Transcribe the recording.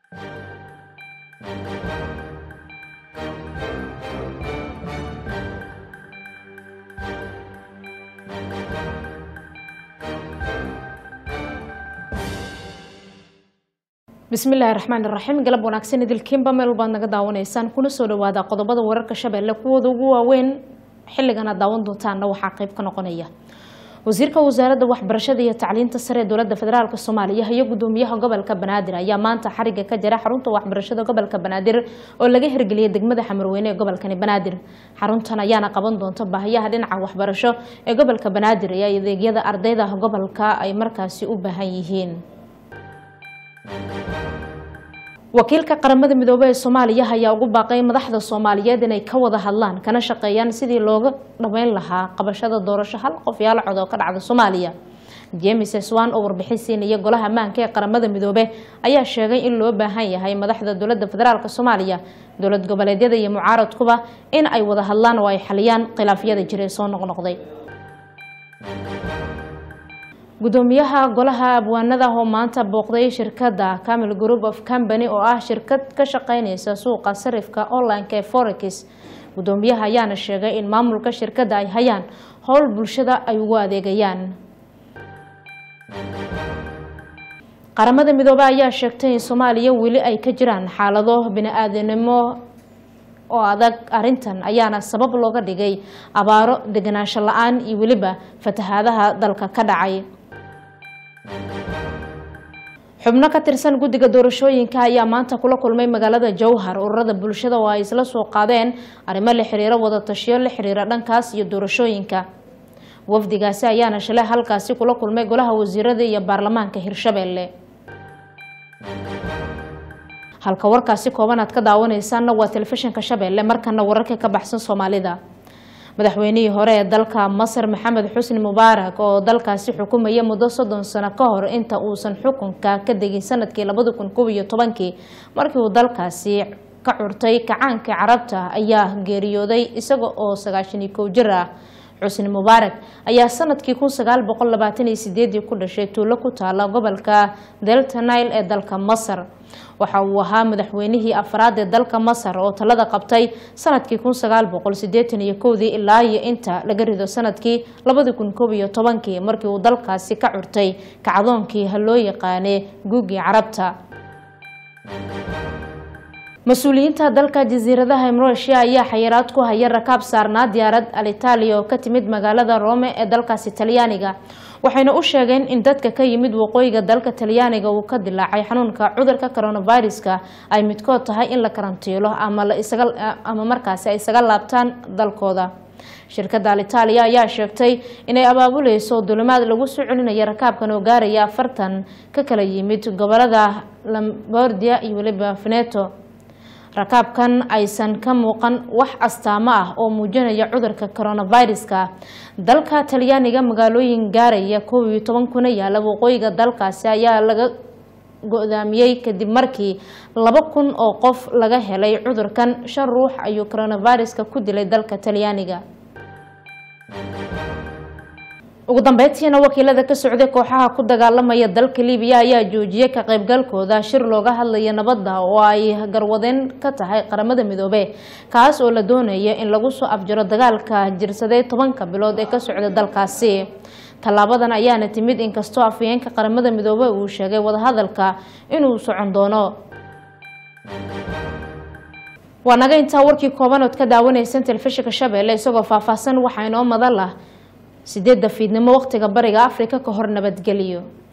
bismillaahi raxmaan iraxiim galab wanaagsan idilkiinba meel walbaad naga daawanaysaan kuna soo dhawaada qodobada wararka shabeelle kuwooda ugu waaweyn xilligan aad daawan doontaanna waxaa qeyb ka noqonaya wasiirka wasaaradda waxbarashada iyo tacliinta sare ee dowladda federaalk soomaaliya iyo gudoomiyaha gobolka banaadir ayaa maanta xariga ka jira xarunta waxbarashada gobolka banaadir oo laga hirgeliyay degmada xamarweyne ee gobolkani banaadir xaruntan ayaana qaban doonta baahiyaha dhinaca waxbarasho ee gobolka banaadir iyo adeegyada ardayda gobolka ay markaasi u baahan yihiin wakiilka qaramada midoobey ee soomaaliya ayaa ugu baaqay madaxda soomaaliyeed inay ka wada hadlaan kana shaqeeyaan sidii looga dhameyn lahaa qabashada doorasho hal qof yaala cod oo ka dhacda soomaaliya james swan oo warbixin siinaya golaha ammaanka ee qaramada midoobe ayaa sheegay in loo baahan yahay madaxda dowladda federaalk soomaaliya dowlad goboleedyada iyo mucaaradkuba in ay wada hadlaan oo ay xaliyaan khilaafyada jira ee soo noqnoqday gudoomiyaha golaha abwaanada oo maanta booqday shirkadda camil group of company oo ah shirkad ka shaqeyneysa suuqa sarifka online-ka ee forex gudoomiyaha ayaana sheegay in maamulka shirkadda ay hayaan howl bulshada ay ugu adeegayaan qaramada midoobe ayaa sheegtay in soomaaliya weli ay ka jiraan xaalado bini-aadanimo oo adag arintan ayaana sabab looga dhigay abaaro deganaansho la-aan iyo weliba fatahaadaha dalka ka dhacay xubno ka tirsan guddiga doorashooyinka ayaa maanta kula kulmay magaalada jowhar ururada bulshada oo ay isla soo qaadeen arrimo la xiriiro wadatashiyo la xiriira dhankaas iyo doorashooyinka wafdigaasi ayaana shalay halkaasi kula kulmay golaha wasiirada iyo baarlamaanka hirshabeelle halka warkaasi kooban aad ka daawaneysaanna waa telefishinka shabeelle markana wararka ka baxsan soomaalida madaxweynihii hore ee dalka masar maxamed xusni mubaarak oo dalkaasi xukumaya muddo soddon sano ka hor inta uusan xukunka ka degin sanadkii labadi kun kob iyo tobankii markii uu dalkaasi ka curtay kacaankii carabta ayaa geeriyooday isaga oo sagaashan iyo kow jir ah xusni mubaarak ayaa sanadkii kun sagaal boqol labaatan iyo sideedii ku dhashay tuulo ku taala gobolka delta nile ee dalka masar waxa uu ahaa madaxweynihii afraad ee dalka masar oo talada qabtay sanadkii kun sagaal boqol sideetan iyo kowdii ilaa iyo inta laga rido sanadkii labadi kun koob iyo tobankii markii uu dalkaasi ka curtay kacdoonkii ha loo yaqaanee guugii carabta mas-uuliyiinta dalka jasiiradaha mrosia ayaa xayiraad ku haya rakaab saarnaa diyaarad alitalia oo ka timid magaalada rome ee dalkaasi talyaaniga waxayna u sheegeen in dadka ka yimid waqooyiga dalka talyaaniga uu ka dilaacay xanuunka cudurka coronaviruska ay midkood tahay in la karantiilo ama markaasi ay isaga laabtaan dalkooda shirkadda alitalia ayaa sheegtay inay abaabuleyso dulimaad lagu soo celinaya rakaabkan oo gaaraya afartan ka kala yimid gobolada lambordia iyo weliba veneto rakaabkan aysan ka muuqan wax astaamo ah oo muujinaya cudurka coronaviruska dalka talyaaniga magaalooyin gaaraya koob iyo toban kuna yaala waqooyiga dalkaasi ayaa laga go-daamiyey kadib markii laba kun oo qof laga helay cudurkan shan ruux ayuu coronaviruska ku dilay dalka talyaaniga ugu dambeyntiina wakiilada ka socday kooxaha ku dagaalamaya dalka libiya ayaa joojiyay ka qaybgalkooda shir looga hadlaya nabadda oo ay garwadeen ka tahay qaramada midoobe kaas oo la doonaya in lagu soo afjaro dagaalka jirsaday tobanka bilood ee ka socda dalkaasi tallaabadan ayaana timid inkastoo afhayeenka qaramada midoobe uu sheegay wadahadalka inuu socon doono waa naga intaa warkii koobanood ka daawanaysan telefishinka shabeelle isagoo faahfaahsan waxaa inoo madan lah sideedda fiidnimo waqtiga bariga afrika ka hor nabadgeliyo